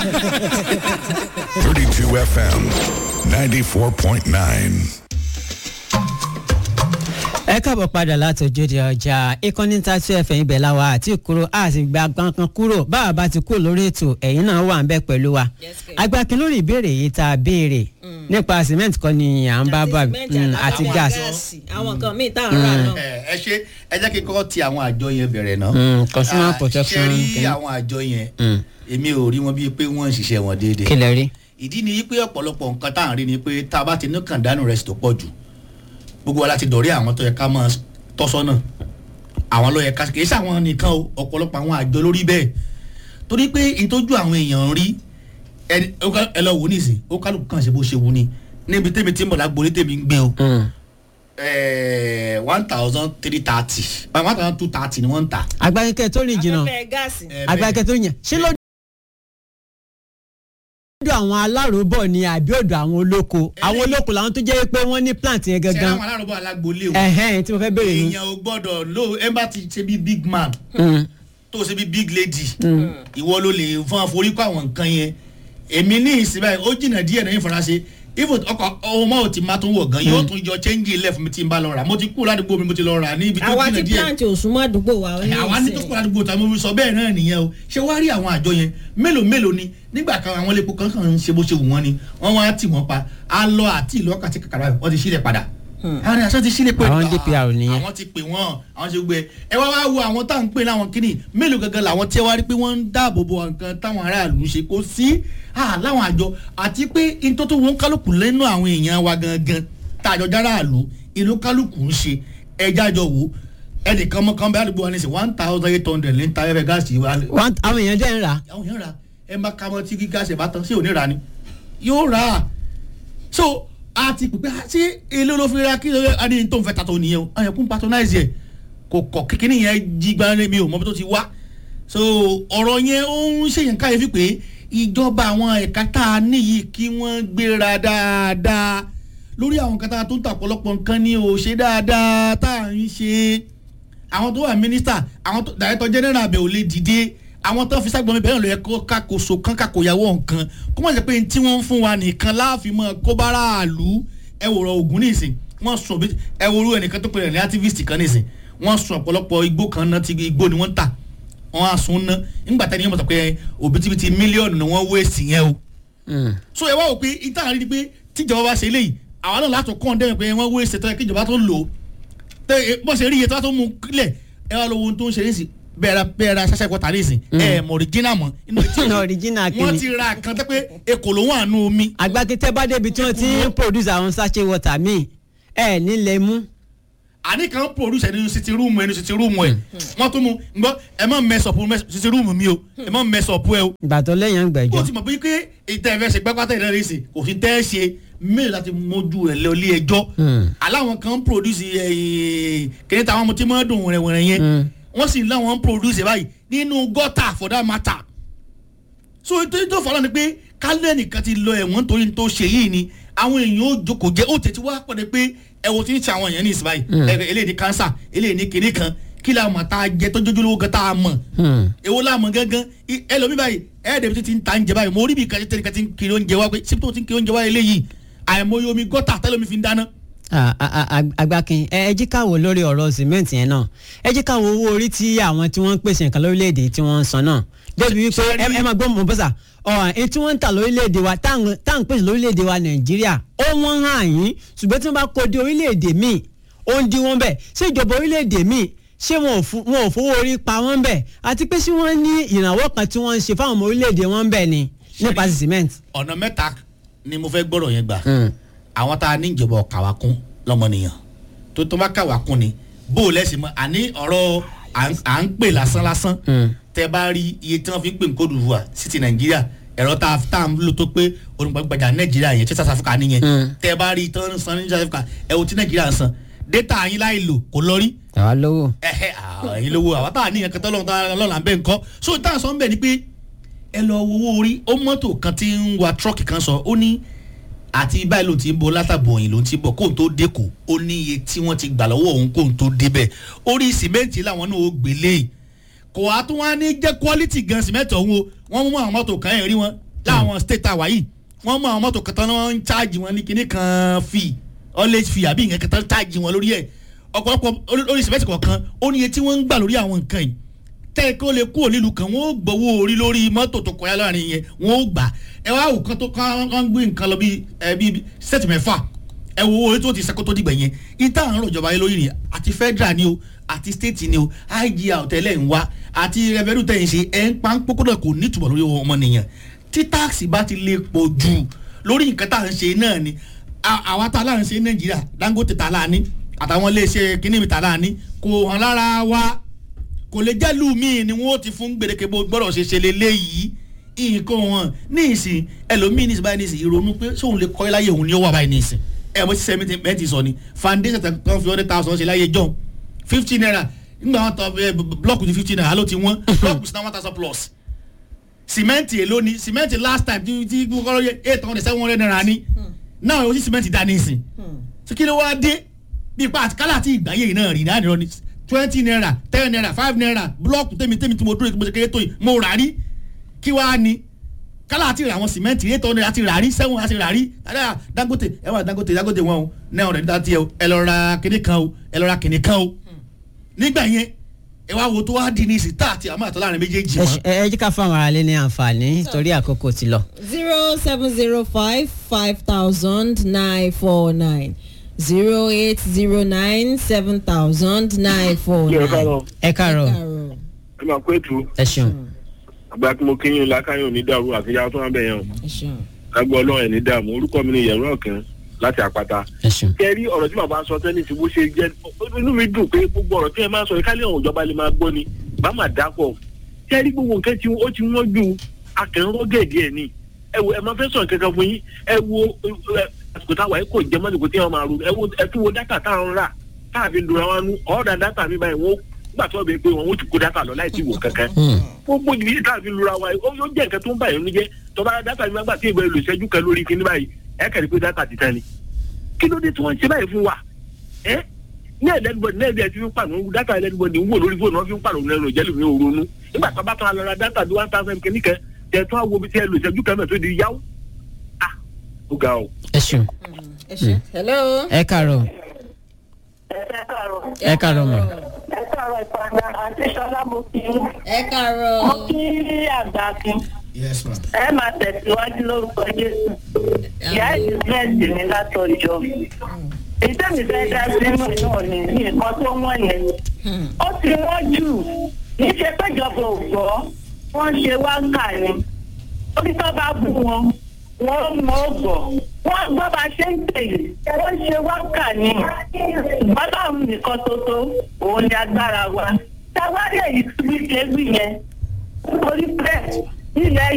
32 FM 94.9. ẹ káàbọ̀ padà láti ojúde ọjà ìkànnì tàtú ẹ̀fẹ̀ ibẹ̀ láwa àti ìkúrò àti gba kankan kúrò báwa bá ti kú lórí ètò ẹ̀yin náà wà ń bẹ pẹ̀lú wa agbákin lórí ìbéèrè yìí tá a béèrè nípa cement kan ni à ń bá bá mm, àti gas àwọn nǹkan míì tá à ń rà náà. ẹ ẹ ṣe ẹ jẹ́ kí n kọ́kọ́ ti àwọn àjọ yẹn bẹ̀rẹ̀ náà. Mm, consumer Ah, protection ṣe rí kìíní. àwọn àjọ yẹn Mm. èmi ò rí wọn bíi pé wọ́n ń ṣiṣẹ́ wọn déédéé. kí lẹ rí. ìdí ni pé ọ̀pọ̀lọpọ̀ nǹkan tá à ń rí ni pé tá a bá ti ní kàndánù rẹ̀ sì tó pọ̀ jù gbogbo wa láti dọ̀rí àwọn tó yẹ ká máa tọ́sọ́nà àwọn ló yẹ ká kì í ṣàwọn nìkan o ọ̀pọ̀lọpọ̀ àwọn àjọ lórí bẹ́ẹ̀ torí pé ìtọ́jú àwọn èèyàn rí ẹni- ó ká- ẹ lọ wò nísìn ó kálukú kàn ṣe bó ṣe wù ni níbi tèmi tí mo lágbo ní tèmi ń gbé o Mm. one thousand three thirty one thousand two thirty ni wọ́n ń tà. agbákin tó rìn jìnnà afẹ́fẹ́ gáàsì. Eh, agbákin tó yàn ṣé lọ́dọ̀ àwọn aláròbọ̀ ni àbí ọ̀dọ̀ àwọn olóko àwọn olóko làwọn tó jẹ́ pé wọ́n ní plant yẹn ṣé gangan àwọn aláròbó alágbolé o ẹ̀hẹ́n tí mo fẹ́ béèrè ni. èèyàn ò gbọ́dọ̀ lo ẹ bá ti ṣe bí big man Mm. tó ṣe bí big lady ìwọ ló lè fún àforíkọ àwọn nǹkan yẹn èmi ní ìsinmi báyìí ó jìnnà díẹ̀ náà ìfaraṣe ifo ọkọ ọmọ ò ti máa tún wọ̀ gan yóò tún yọ change ilẹ̀ fún mi tí n bá lọ rà mo ti kú ládùúgbò mi mo ti lọ rà ní ibi tó àwa jìnnà ti díẹ̀ plant òsùnmọ́ àdúgbò wa ó ní àwa ní tó ìsìn. kúrò àdúgbò tá a mọ̀ sọ bẹ́ẹ̀ náà nìyẹn o ṣé wàá rí àwọn àjọ yẹn mélòó mélòó ni nígbà kan àwọn elépo kankan ń ṣe bó ṣe wù wọ́n ni wọ́n wá tì wọ́n pa á lọ àti ìlú ọkà tí kàkàrà wọ́n ti sílẹ̀ padà àwọn ènìyàn sọ ti sílẹ̀ pé Àwọn DPR nìyẹn. àwọn ti pè wọ́n àwọn ṣe gbé ẹ wá wá wo àwọn tá à ń pè láwọn kínní mélòó gangan làwọn tí ẹ wá rí pé wọ́n ń dáàbò bo nǹkan táwọn aráàlú ń ṣe kó sí à láwọn àjọ àti pé ntótó wọn kálukú lẹ́nu àwọn èèyàn wa gangan tá àjọ járàlú ìlú kálukú ń ṣe ẹja jọ wò ẹnìkan mọ́kàn bẹ́ẹ̀ àdúgbò wa ní sè one thousand eight hundred ní ta ẹ̀fẹ̀ gáàsì wa Wọ́n- àwọn èèyàn dẹ́ ń rà àwọn èèyàn ra ẹ má ka mọ́ tí kí gáàsì bá tán sí òní ra ni yóò rà á so a ti pè pé ah, ṣé èlé ló fi ra kí ló a ní tó ń fẹ́ ta tó nìyẹn o àwọn ẹ̀kún patronize yẹ kò kọ̀ kékeré yẹn jí gbára mi ò mọ bí tó ti wá so ọ̀rọ̀ yẹn ó ń ṣèyàn káyọ̀fì pé ìjọba àwọn ẹ̀ka tá a níyì kí wọ́n gbéra dáadáa lórí àwọn nǹkan tá a tó ń tà pọ̀lọpọ̀ nǹkan ni ò ṣe dáadáa tá à ń ṣe àwọn tó wà mínísítà àwọn tó dàrẹ́tọ̀ jẹ́nẹ́rà bẹ̀ ò lè dìde àwọn tó fi ságbọ́n mi bẹ́ẹ̀ ló yẹ kó kákòóso kán kákòyàwó nǹkan kó má jẹ́ pé tí wọ́n ń fún wa nìkan láàfin mọ́ kó bá ráàlú ẹ wò rọ ògùn nísìn wọ́n sùn bí ẹ wo orú ẹnìkan tó pè rẹ̀ ní activist kan nísìn wọ́n sùn ọ̀pọ̀lọpọ̀ igbó kan náà ti igbó ni wọ́n ń tà wọ́n á sun ná nígbà tẹ́ni yẹn mọ̀ sọ pé òbítíbitì mílíọ̀nù ni wọ́n wéèsì yẹn o so ẹ wá wò pé ìtàn rí ni pé tíjọba bá ṣe eléyìí àwọn náà látò kọ́ ọ́ndẹ́rìn pé wọ́n wéèsì tó yẹ kí ìjọba tó lò ó tẹ ẹ, bó ṣe rí iye tó bá tó mú kílẹ̀ ẹ wá lọ wo ohun tó ń ṣe nísìn bẹ́ẹ̀ ra bẹ́ẹ̀ ra ṣáṣá ìkọta nísìn ẹ mọ̀ original mọ̀ inú etí Original wọ́n kìíní. ti ra kan tẹ́ pé ekò ló wà nù omi agbákin tẹ́ bá débi tí wọ́n ti ń produce àwọn sachet water míì ẹ̀ nílẹ̀ mú àní kan produce ẹni sitting room ẹni sitting room ẹ wọ́n tún mu gbọ́ ẹ má mess up mess- sitting room mi o ẹ má mess up ẹ o ìgbà tó lẹ́yìn ó àgbẹ̀jọ́ ti mọ̀ pé pé ìtẹ́ ẹ̀fẹ́ ṣe gbẹ́pátá ìdáná ìsìn kò sí tẹ́ ẹ ṣe mélòó láti mójú rẹ̀ lọ ilé ẹjọ́ aláwọn kan ń produce kìnìún táwọn ọmọ tí wọ́n dùn wẹ̀rẹ̀wẹ̀rẹ̀ yẹn wọ́n sì láwọn ń produce báyìí nínú gọ́tà for that matter so nítorí tó fọlọ́ ni pé kálẹ̀ nìkan ti lọ ẹ̀wọ̀n torí tó ṣe yìí ni àwọn èèyàn ó jókòó jẹ́ ó tètè wá pọ̀ de pé ẹ̀wọ̀n ti ń ṣe àwọn èèyàn ní ìsìn báyìí ẹ̀ eléyìí ní cancer eléyìí ní kinní kan kí la mọ̀ tá a jẹ tó jójú lówó gan tá a mọ̀ èwo la mọ̀ gángan I- ẹlòmíì báyìí ẹ̀ẹ́dẹ̀bi tí ti ń ta ń jẹ báyìí mo rí bí kàtí tẹ̀lé kàtí kiri oúnjẹ wá pé síbi tó ti ń kiri oúnjẹ wá eléyìí àìmọye omi gọ́tà tẹ́lómi fi ń dáná. Ah, ah, ah, ag- agbákin ẹ ẹ jí ká wò lórí ọ̀rọ̀ cement yẹn náà ẹ jí ká wo owó orí tí àwọn tí wọ́n ń pèsè nǹkan lórílẹ̀‐èdè tí wọ́n ń san náà débi wípé ẹ ẹ máa gbọ́ mọ̀ bọ́sà ọ̀hún èyí tí wọ́n ń tà lórílẹ̀‐èdè wa tá à ń pèsè lórílẹ̀‐èdè wa nàìjíríà ó wọ́n hàn yín ṣùgbọ́n tí wọ́n bá kó dé orílẹ̀‐èdè míì ó ń dín wọn bẹ́ẹ̀ ṣé ìjọba orílẹ̀‐èdè míì ṣé wọn ò fu- wọn ò fowó orí pa wọ́n bẹ́ẹ̀ àti pé ṣé wọ́n ní ìrànwọ́ kan tí wọ́n ń ṣe fáwọn ọmọ orílẹ̀‐èdè wọn bẹ́ẹ̀ ni nípa ti cement. ọ̀nà mẹ́ta ni mo fẹ́ gbọ́dọ̀ yẹn gbà àwọn tá a ní ìjọba ọ̀kàwá kún lọ́mọnìyàn tó tó bá kàwá kún ni bó o lẹ́sìn mọ́ àní ọ̀rọ̀ à ń- à ń pè lásán lásán tẹ bá rí iye tí wọ́n fi ń pè ní Côte d'Ivoire sí ti Nàìjíríà ẹ̀rọ tá a tá a ń lò tó pé olùgbàgbàjà Nàìjíríà yẹn tí South Africa nìyẹn tẹ bá rí tán san ní South Africa ẹ̀ wò tí Nàìjíríà ń san data yín láì lò kò lọ rí àwa lówó. ẹhẹ ẹyin lówó àwọn tá a níyàn kẹtọ lọ́wọ́ tá a lọ́la ń bẹ́ nǹkan so tá a sọ ń bẹ̀ ni pé ẹ lọ wo owó orí ó mọ́tò kan tí ń wa tírọ́ọ̀kì kan sọ ó ní àti báyìí ló ti ń bọ̀ látàbọ̀ òyìn ló ti ń bọ̀ kóun tó dẹ́kọ̀ ó ní iye tí wọ́n ti gbà lọ́wọ́ òun kóun tó débẹ̀ orí sìmẹ́ǹtì làwọn náà ó gbélé kò á tún wá ní jẹ́ quality gan sìmẹ́ǹtì ọ̀hún o wọ́n mú àwọn mọ́tò kan ẹ̀ rí wọn láwọn state àwa yìí wọ́n mú àwọn mọ́tò kan tán wọ́n ń cháàjì wọn ní kinní kan fee always fee àbí nǹkan kan tán cháàjì wọn lórí ẹ̀ ọ̀pọ̀lọpọ̀ orí sìmẹ́ntì kọ̀ọ̀kan ó ní iye tí wọ́n ń gbà lórí àwọn nǹkan yìí tẹ́ kí ó lè kúrò nílùú kan wọ́n ó gbowó orí lórí mọ́tò tó kọjá láàrin yẹn wọ́n ó gbà ẹ wá òkan tó kán kán gbé nǹkan lọ bíi ẹ bíi sẹ́ẹ̀tì mẹ́fà ẹ wo owó tó ti sẹ́kọ́ tó dìgbà yẹn ìta àrùn ìjọba yẹn lórí ni àti federal ni o àti state ni o igr tẹ́lẹ̀ ń wá àti revenue tẹ̀ ń ṣe ẹ̀ ń pa ń pókódà kò ní ìtumọ̀ lórí ọmọnìyàn tí táàsì bá ti lè pọ̀ jù lórí nǹkan tá à ń ṣe náà ni à- àwa tá a láà ń ṣe nàìjíríà dangote tá a láà ní àtàwọn iléeṣẹ́ kínní mi tá a láà ní kò hàn lára wa kò lè jẹ́ lù mí ni wọ́n ti fún gbèdéke bó gbọ́dọ̀ ṣe ṣe leléyìí nǹkan wọn ní ìsìn ẹlòmíì ní ìsìn báyìí ní ìsìn ìrònú pé sóun lè kọ́ láyé òun ni ó wà báyìí ní ìsìn ẹ mo ti sẹ́ mẹ́tì sọ ni foundation tẹ̀ kàn fi hundred thousand ṣe láyé john fifty naira nígbà wọn tọ ẹ blọọkù ní fifty naira ló ti wọ́n blọọkù sí náà one thousand plus sìmẹ́ǹtì èló ni sìmẹ́ǹtì last time tí tí kọ́kọ́ yẹ eight hundred seven hundred naira ni náà o ti sìmẹ́ǹtì dá ní ìsìn ṣé kí ló wá dé bí ipa àti kálá àti ìgbáyé yìí náà rí náà nìrọ ni twenty naira ten naira five naira blọọkù tèmi tèmi tí mo dúró tí mo ṣe kéré tó yìí mo rà rí kí wàá ni kálá àti ìrà àwọn sìmẹ́ǹtì eight hundred àti rà rí seven àti rà rí dáadáa dangote ẹ wà dangote dangote wọn o nine hundred níta tiẹ o ẹ lọ ra kinní kan o ẹ lọ ra kinní kan o nígbà yẹn ẹ wá wo tó wá di ní ìsìn tá àti àmọ́ àtọ́ láàrin méjèèjì ẹ wọn. ṣe- ẹ ẹ jí ká fún àwọn aráalé ní àǹfààní torí àkókò ti lọ. zero seven zero five five thousand nine four nine zero eight zero nine seven thousand nine four kí ẹ nine. káàárọ̀ ẹ káàárọ̀ Káàárọ̀. ẹ máa kó ètò ẹ ṣeun àgbà tí mo kí yín lákàyọ̀ ní dàrú àfihàn tó wà bẹ̀ yẹn o ẹ ṣeun. lágbó ọlọ́run ẹ̀ ní dààmú orúkọ mi ni yẹ̀rọ ọ̀kẹ́ láti àpáta. ẹ ṣeun. kẹ́ ẹ rí ọ̀rọ̀ tí bàbá sọ tẹ́lẹ̀ tí bó ṣe jẹ́ inú mi dùn pé gbogbo ọ̀rọ̀ tí ẹ máa sọ yìí kálí ọ̀hún ìjọba lè máa gbọ́ ni bá máa dápọ̀ kẹ́ ẹ rí gbogbo nǹkan tí ó ti wọ́n ju akẹ́rọ́ gẹ̀ẹ́dì ẹ̀ ni ẹ wo ẹ máa fẹ́ sọ̀rọ̀ kankan fún yín ẹ wo ẹ, àsìkò táwa ẹ kò jẹ́ mọ́tò tí wọ́n máa ro ẹ wo ẹ tún wo dátà táwọn rà káàfin dùn àwọn nu ọ̀ọ́dà dátà mi báyìí wọ́n gbà tó bẹ pé wọn ó ti kó dátà lọ láì tí wò kankan gbogbo ìdílé káàfin lura wa ó yóò jẹ́ nǹkan tó ń bá yẹn jẹ́ tọ́ba dátà mi gbà tí ìbẹ̀rẹ̀ lò ìṣẹ́jú kan lórí kíní báyìí ẹ kẹ́rì pé dátà ti tán ni kí ló dé tí wọ́n ń ṣe báyìí fún wa ẹ ní ẹlẹ́dìbọ̀dì ní ẹ̀dí ẹ̀ ti fi ń pàrọ̀ dátà ẹlẹ́dìbọ̀dì ń wò lórí fóònù wọn fi ń pàrọ̀ nínú ìjẹ́lù mi ò ronú nígbà tó bá tán a lọ ra dátà bí one thousand kìíní kan tẹ̀ tó àwọn omi tí ẹ lò ìṣẹ́jú kan náà tó di yáwó ah ó ga o. ẹ ṣeun ẹ ṣe. hello. ẹ káàárọ̀ ẹ káàárọ̀ mọ̀. ẹ káàárọ̀ ìpàdé àti sọlá mo kí i. ẹ káàárọ̀. mo kí àgbà kí yes ma. ẹ máa tẹ̀síwájú lórúkọ jésù. ìyá ìdílẹ́sì mi látọjọ́. èyí tẹ̀mí fẹ́ dá sínú náà ni ní nǹkan tó wọ́n yẹn. ó ti wọ́n jù kì í ṣe péjọba ò gbọ́ wọ́n ṣe wá kà ni. orí tó bá bú wọn wọ́n mọ̀ ọ́ gbọ́. wọ́n gbọ́ bá ṣe ń pè é wọ́n ṣe wá kà ni. bọ́láhùn nìkan ṣoṣo òun ni agbára wa. táwa lè yí wíkẹ́ wí yẹn orí pẹ́ nílẹ̀